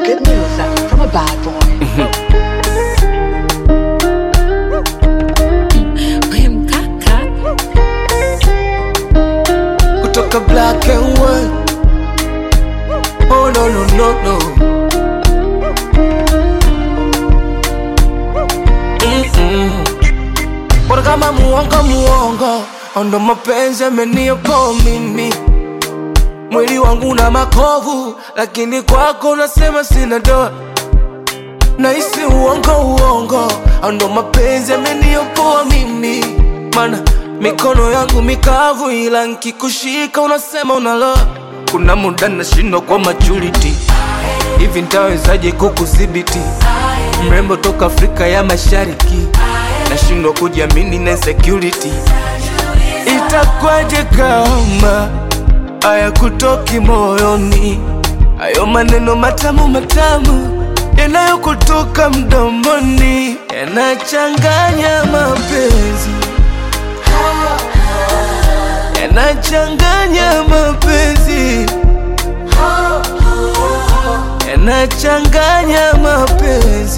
good news from a bad boy. We mkaka kutoka black and white. Oh no no no no. Mm-mm. Bora kama muongo muongo, ndo mapenzi amenioko mimi. Mwili wangu na makovu, lakini kwako unasema sina doa. Nahisi uongo uongo, ndo mapenzi ameniopoa mimi. Mana mikono yangu mikavu, ila nkikushika unasema unaloa. Kuna muda nashindwa kwa maturity, hivi ntawezaje kukudhibiti? Mrembo toka Afrika ya Mashariki, nashindwa kujiamini na insecurity. Itakwaje kama haya kutoki moyoni, hayo maneno matamu matamu yanayokutoka mdomoni yanachanganya mapenzi, yanachanganya mapenzi, yanachanganya mapenzi,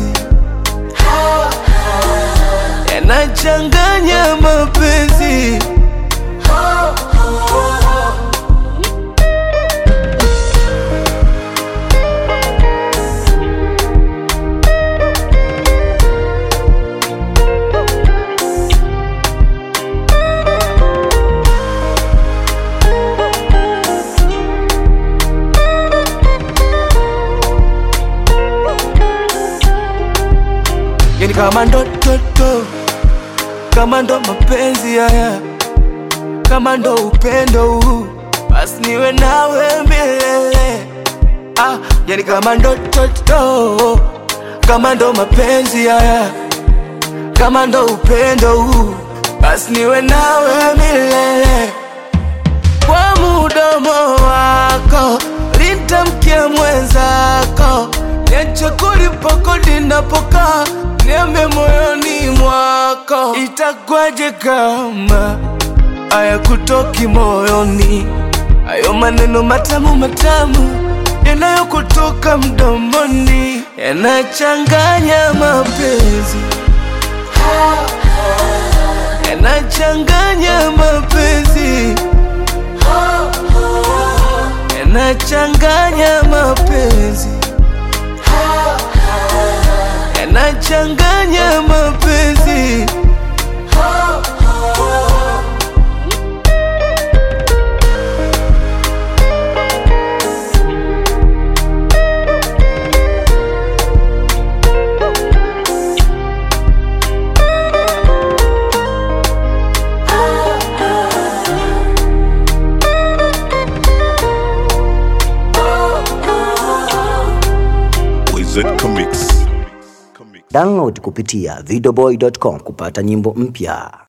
yanachanganya mapenzi. yani kama ndototo, kama ndo mapenzi haya, kama ndo upendo huu, basi niwe nawe milele. Ah, yani kama ndototo, kama ndo mapenzi haya, kama ndo upendo huu, basi niwe nawe milele kwa mudomo wako litamkia mwenzako, niache kulipa kodi napokaa, niambe moyoni mwako, itakwaje kama haya kutoki moyoni, hayo maneno matamu matamu yanayokutoka mdomoni yanachanganya mapenzi, yanachanganya mapenzi yanachanganya mapenzi, yanachanganya mapenzi. Wizard Comics. Comics. Download kupitia videoboy.com kupata nyimbo mpya.